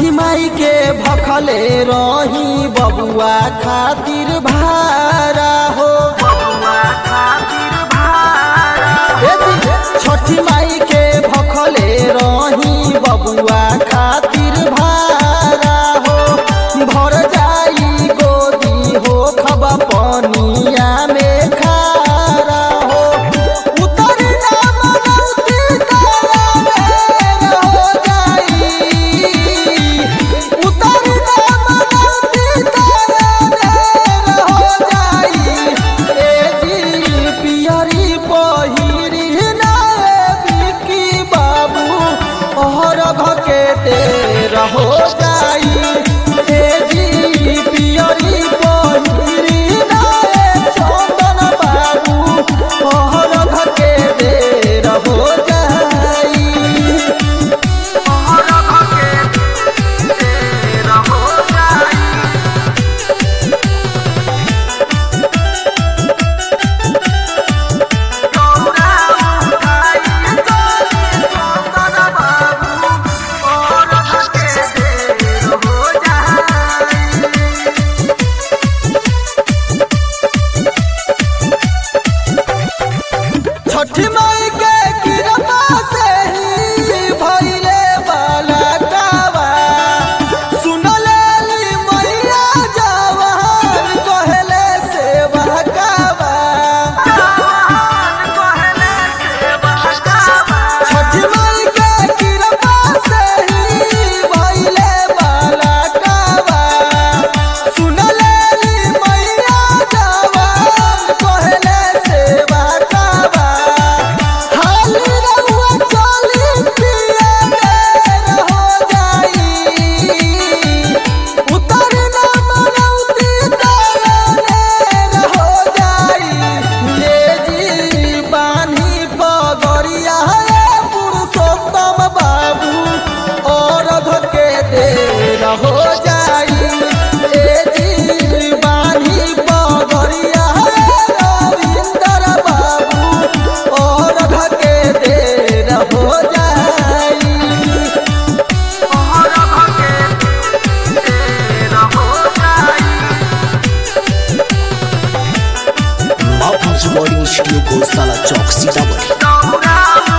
छठी माई के भखले रही बबुआ खातिर भारा हो ए जी, छठी माई के भखले रही बबुआ खातिर भारा हो भर जाई गोदी हो खब पनिया में खारा हो उतर ना मनौती तारा बेर हो जाई उतर ना मनौती तारा बेर हो जाई ए जी पियरी पहिरी ना बिकी बाबू ओहर घके तेर हो जाई ए जी पियरी पहिरी ना चंदन बाबू ओहर घके तेर हो जाई ओहर घके तेर हो जाई छठी माई के कृपा से ही भइले वाला कावा सुनले ली मैया जवान कहले सेवा कावा छठी माई के कृपा से ही भइले वाला कावा सुनले ली मैया जवान कहले सेवा कावा हाली रहुआ चली पिया बेर हो जाई उतर ना मनौती तारा नेर हो जाई ले जी बानी पगड़िया हे पुरुषोत्तम बाबू और धके देर हो जाई ए जी बानी पगड़िया हे रविंदर बाबू और धके देर हो जाई और धके देर हो जाई माउथ रिकॉर्डिंग स्टूडियो गौशाला चौक सीतामढ़ी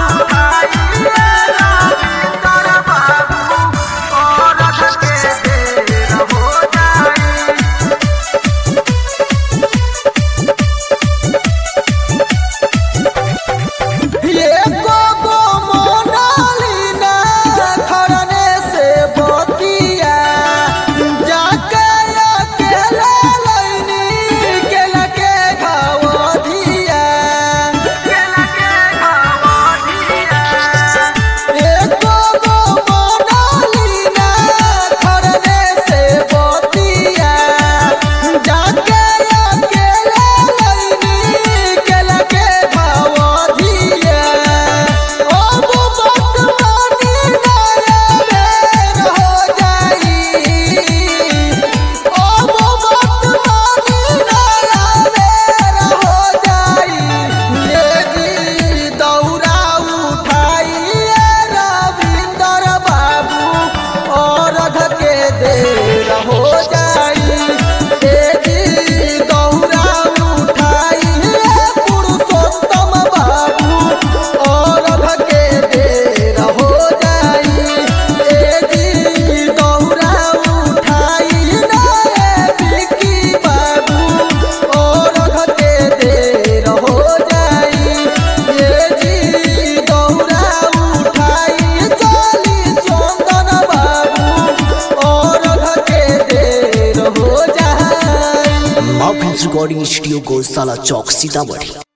एको गो मोनालिना खरने से बतिया जाके अकेले लैनी केला के भावधिया अब बदमानी नया बेर हो जाई अब बदमानी नया बेर हो जाई लेगी दौरा उठाइए रविंदर बाबू और धके देर हो जाई लेगी दौरा उठाइए पुरुषोत्तम बाबू और धके देर हो जाई लेगी दौरा उठाइए बिकी बाबू और धके देर हो जाई ये जी दौरा उठाई चली चंदन बाबू और धके देर हो जाई माउथ रिकॉर्डिंग स्टूडियो गौशाला चौक सीतामढ़ी